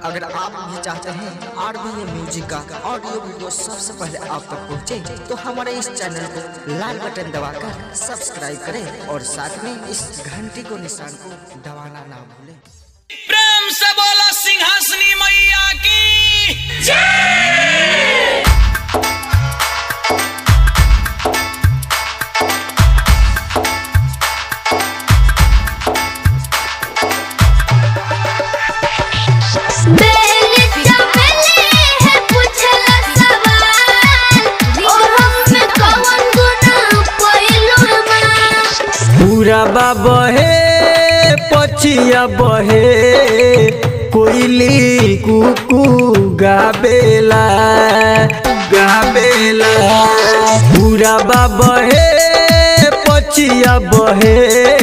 अगर आप भी चाहते हैं आर बी ए म्यूजिक का ऑडियो वीडियो सबसे पहले आप तक पहुंचे, तो हमारे इस चैनल को लाल बटन दबाकर सब्सक्राइब करें और साथ में इस घंटी को निशान को दबाना ना भूलें प्रेम से बोला सिंहासनी मैया की बेली चमेली है पूछला सवाल और हम कौन गुना पहिलो मां पूरा बहे पछिया बहे कोयली कुकू गाबेला गाबेला पूरा बहे पछिया बहे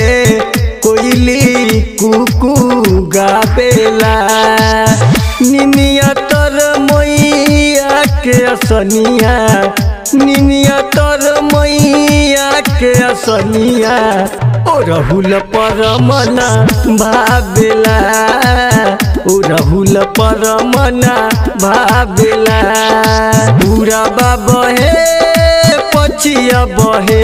कोयली कुकू गाबेला निनिया तर मैया के असनिया निनिया तर मैया के असनिया ओ रहुल परमना भाबेला ओ रहुल परमना भाबेला पूरा बहे पछिया बहे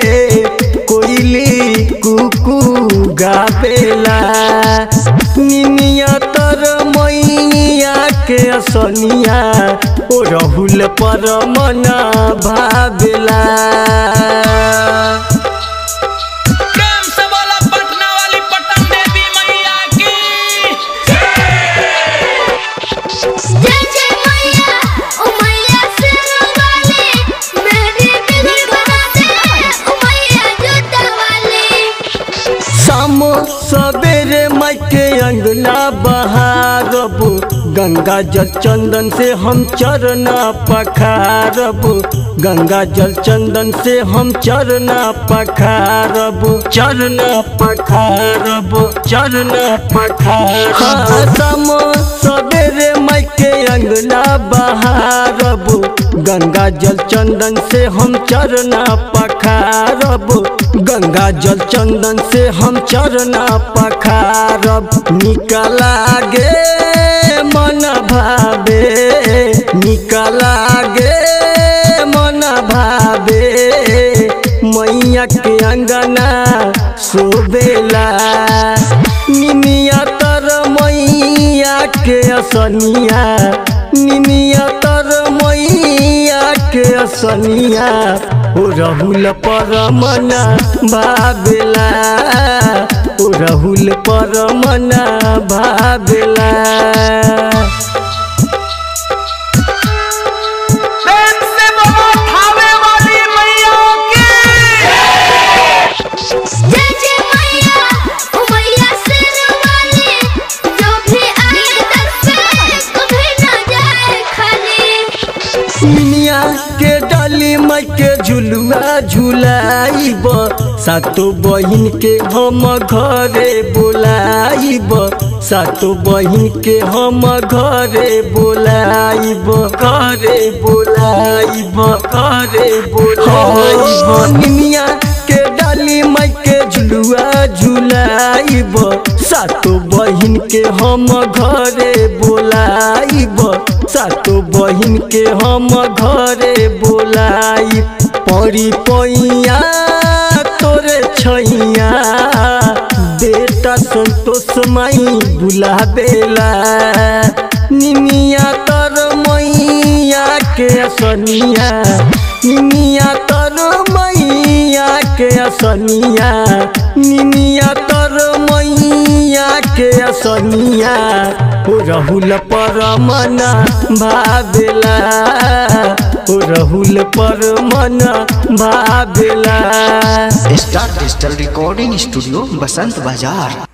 कोयली कुकू गाबेला निनिया तर मैया के असनिया ओ रहुल परमना भाबेला प्रेम से बोला पटना वाली पटन देवी मैया की जय जय मैया ओ मैया सिर वाली मेरी दिल बनाते ओ मैया जूता वाली शाम सवेरे मायके अंगना बहारब गंगा जल चंदन से हम चरना पखारब गंगा जल चंदन से हम चरना पखारब चरना पखारब चरना पखारब शाम सवेरे मायके अंगना बहारब गंगा जल चंदन से हम चरना पखारब गंगा जल चंदन से हम चरना पखारब निकला गे मन भावे निकला गे मन भावे मैया के अंगना सोबेला निमिया तर मैया के असनिया निमिया तर मैया के असनिया ओ रहुल परमना भाबेला ओ रहुल परमना भाबेला प्रेम से बोला थावे वाली मैया की जय जय मैया ओ मैया सिर वाली जो भी आए दर पे कभी ना जाए खाली मिनिया के डाली माई के झुलुआ झुलाइब सातो बहिन के हम घरे बोलाइब सातो बहिन के हम घरे बोलाइब घरे बोलाइब घरे बोलाइब मिनिया के डाली माई के झुलुआ झुलाइब सातो बहिन के हम घरे बोलाइब सातो बहिन के हम घरे बोलाइब परी पैया तोरे छैया बेटा संतोष माई बुलाबेला निमिया तर मैया के असनिया निमिया तर मैया के असनिया निमिया तर मैया के असनिया ओ रहुल परमना भाबेला ओ रहुल परमना भाबेला star digital recording studio Basant बाजार